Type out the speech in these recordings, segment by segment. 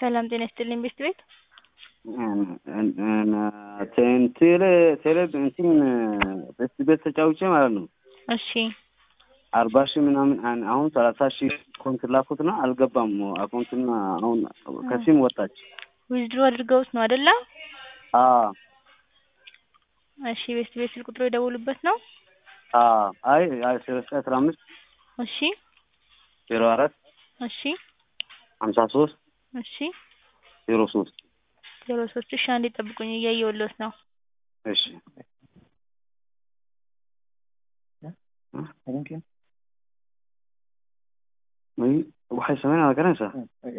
ሰላም ጤና ይስጥልኝ ቤስት ቤት ቴሌ ቴሌ እንትን ቤስት ቤት ተጫውቼ ማለት ነው እሺ አርባ ሺህ ምናምን አን- አሁን ሰላሳ ሺህ አካውንት ላኩትና አልገባም። አካውንትና አሁን ከሲም ወጣች። ዊዝድሮ አድርገውት ነው አይደለ? አዎ እሺ ቤስት ቤት ስልክ ቁጥሩ የደወሉበት ነው? አዎ አይ አይ ሰላሳ አስራ አምስት እሺ ዜሮ አራት እሺ ሀምሳ ሶስት እሺ ዜሮ ሶስት ዜሮ ሶስት እሺ አንዴ ጠብቁኝ እያየሁልዎት ነው። እሺ ወይ waxay sameynaya garanaysaa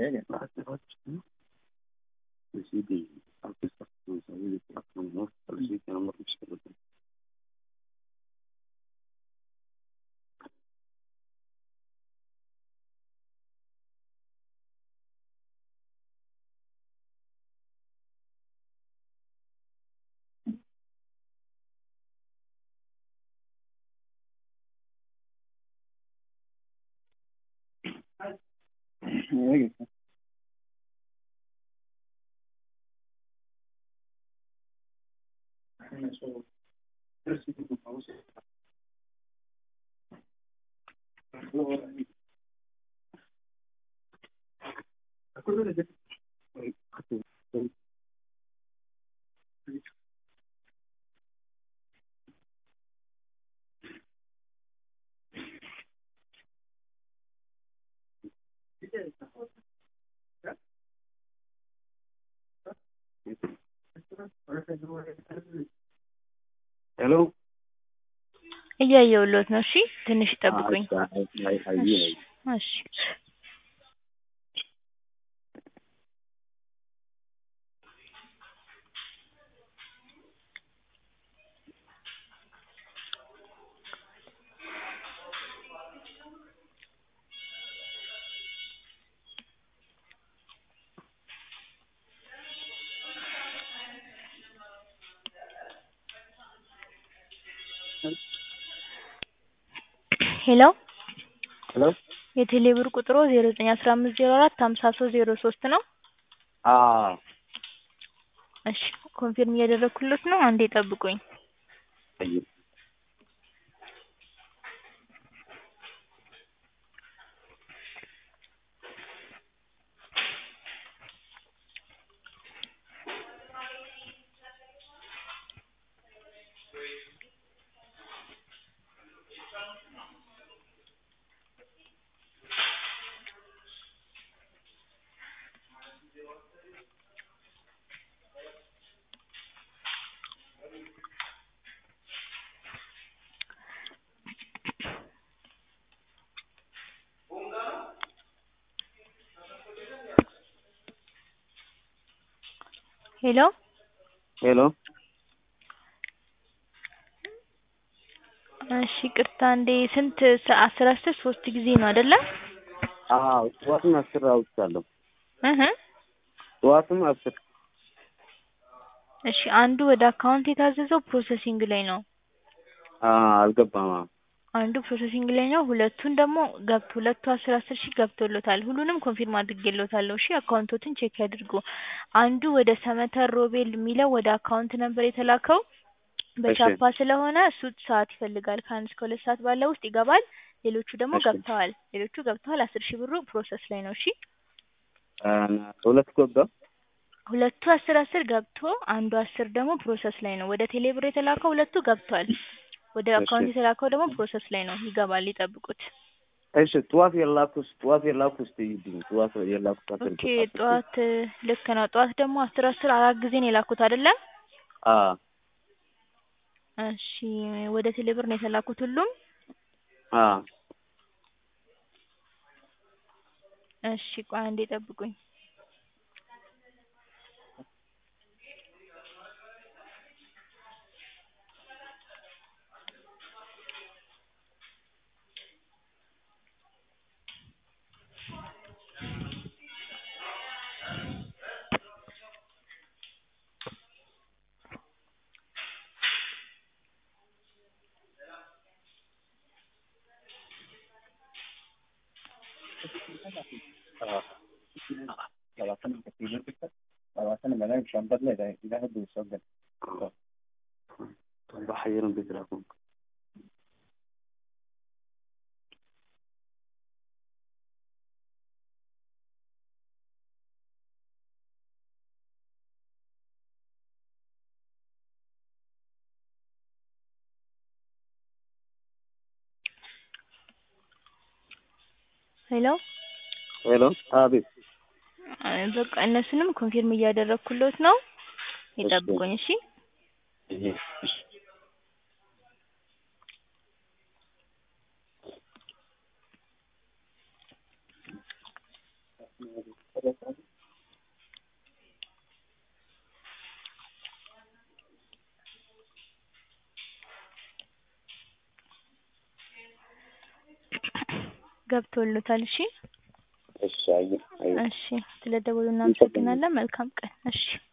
ሄሎ እያየሁልዎት ነው። እሺ ትንሽ ይጠብቁኝ። አይ እሺ ሄሎ ሄሎ የቴሌ ብር ቁጥሮ ዜሮ ዘጠኝ አስራ አምስት ዜሮ አራት ሀምሳ ሶስት ዜሮ ሶስት ነው። አዎ እሺ ኮንፊርም እያደረኩልዎት ነው። አንዴ ጠብቁኝ። ሄሎ ሄሎ እሺ ቅርታ እንዴ ስንት ሰ- አስር አስር ሶስት ጊዜ ነው አይደለ? አዎ ጠዋትም አስር አውጥቻለሁ። እህ ጠዋትም አስር እሺ አንዱ ወደ አካውንት የታዘዘው ፕሮሰሲንግ ላይ ነው። አዎ አልገባም። አዎ አንዱ ፕሮሰሲንግ ላይ ነው። ሁለቱን ደግሞ ገብቶ ሁለቱ አስር አስር ሺህ ገብቶሎታል። ሁሉንም ኮንፊርም አድርጌሎታለሁ። እሺ አካውንቶትን ቼክ ያድርጉ። አንዱ ወደ ሰመተር ሮቤል የሚለው ወደ አካውንት ነበር የተላከው። በቻፓ ስለሆነ እሱ ሰዓት ይፈልጋል። ከአንድ እስከ ሁለት ሰዓት ባለው ውስጥ ይገባል። ሌሎቹ ደግሞ እሺ። ገብተዋል። ሌሎቹ ገብተዋል። አስር ሺህ ብሩ ፕሮሰስ ላይ ነው። እሺ ሁለት ገባ። ሁለቱ አስር አስር ገብቶ አንዱ አስር ደግሞ ፕሮሰስ ላይ ነው። ወደ ቴሌ ብር የተላከው ሁለቱ ገብቷል። ወደ እሺ። አካውንት የተላከው ደግሞ ፕሮሰስ ላይ ነው። ይገባል። ይጠብቁት። እሺ ጠዋት የላኩስ ጠዋት የላኩስ ትይልኝ ጠዋት የላኩት አስር ኦኬ ጠዋት ልክ ነው። ጠዋት ደግሞ አስር አስር አራት ጊዜ ነው የላኩት አይደለም? አዎ እሺ ወደ ቴሌ ብር ነው የተላኩት ሁሉም? አዎ እሺ ቆይ አንዴ ጠብቁኝ። بحيرهم بيتراكم ሄሎ ሄሎ አቤት አ- በቃ እነሱንም ኮንፊርም እያደረግኩሎት ነው። ይጠብቁኝ እሺ። ገብቶሎታል። እሺ እሺ አየህ አየህ እሺ፣ ስለደወሉ እናመሰግናለን። መልካም ቀን። እሺ